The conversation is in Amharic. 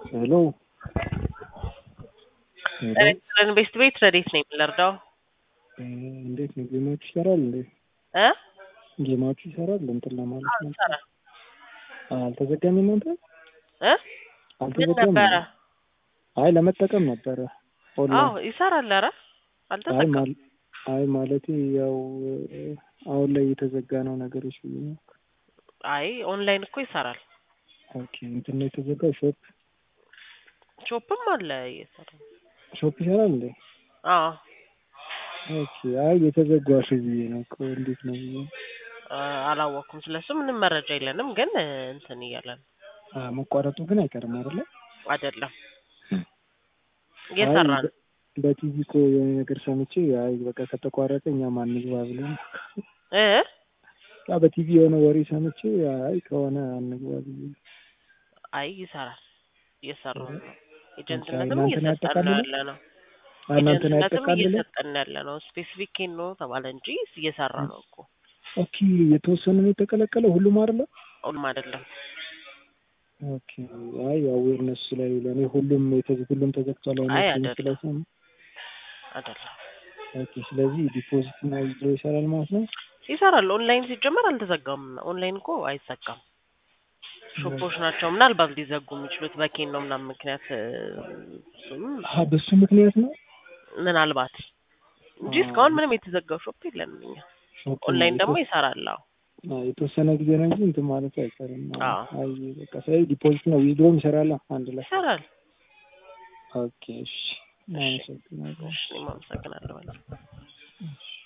ሄሎ ሄሎ ኢንቨስት ቤት ረዴት ነኝ የምንረዳው እንዴት ነው ጌማችሁ ይሰራል እንዴ እ ጌማችሁ ይሰራል እንትን ለማለት ነው ይሰራል አልተዘጋም እናንተ እ ምን አልተዘጋም ነበረ? አይ ለመጠቀም ነበረ አዎ ኦንላይን ይሰራል። ኧረ አይ አልተዘጋም። ማል አይ ማለቴ ያው አሁን ላይ የተዘጋ ነው ነገሮች ብዬ ነው አይ ኦንላይን እኮ ይሰራል። ኦኬ እንትን ነው የተዘጋው ሾፕ ሾፕም አለ እየሰራ ሾፕ ይሰራል እንዴ አዎ ኦኬ አይ የተዘጋ ሽ ብዬ ነው እኮ እንዴት ነው ብዬ አ፣ አላወቅኩም። ስለሱ ምንም መረጃ የለንም፣ ግን እ፣ እንትን እያለን አ፣ መቋረጡ ግን አይቀርም አይደለ አይደለም እየሰራ አይ ነው። በ- በቲቪ እኮ የሆነ ነገር ሰምቼ አይ በቃ ከተቋረጠ እኛም አንግባ ብለን እ ያ በቲቪ የሆነ ወሬ ሰምቼ አይ ከሆነ አንግባ ብዬ አይ ይሰራል፣ እየሰራ ነው። ኦኬ፣ ኤጀንትነትም እናንተን እየሰጠን ነው ያጠቃልላል? ያለ ነው። አይ እናንተን ኤጀንትነትም ያጠቃልለ እየሰጠን ያለ ነው። ስፔሲፊክ ኬን ነው ተባለ እንጂ እየሰራ ነው እኮ ኦኬ የተወሰነ ነው የተቀለቀለው ሁሉም አይደለ ሁሉም አይደለም። ኦኬ አይ አዌርነስ ላይ ለእኔ ሁሉም የተዘ ሁሉም ተዘግቷል አይ አይነት አይደለም። ስለሰሙ አይደለም ኦኬ ስለዚህ ዲፖዚት እና ዊዝድሮ ይሰራል ማለት ነው ይሰራል። ኦንላይን ሲጀመር አልተዘጋም። ኦንላይን እኮ አይዘጋም። ሾፖች ናቸው ምናልባት ሊዘጉ የሚችሉት በኬን ነው ምናምን ምክንያት እ፣ እሱም አ በሱ ምክንያት ነው ምናልባት እንጂ አ፣ እስካሁን ምንም የተዘጋው ሾፕ የለንም እኛ። ኦኬ፣ ኦንላይን ደግሞ የተወ- ይሰራል። አዎ አ፣ የተወሰነ ጊዜ ነው እንጂ እንትን ማለት አይቀርም አዎ አይ በቃ ስለዚህ ዲፖዚት እና ዊዝድሮም ይሰራል አንድ ላይ ይሰራል። ኦኬ እሺ አመሰግናለሁ እሺ እኔም አመሰግናለሁ። እሺ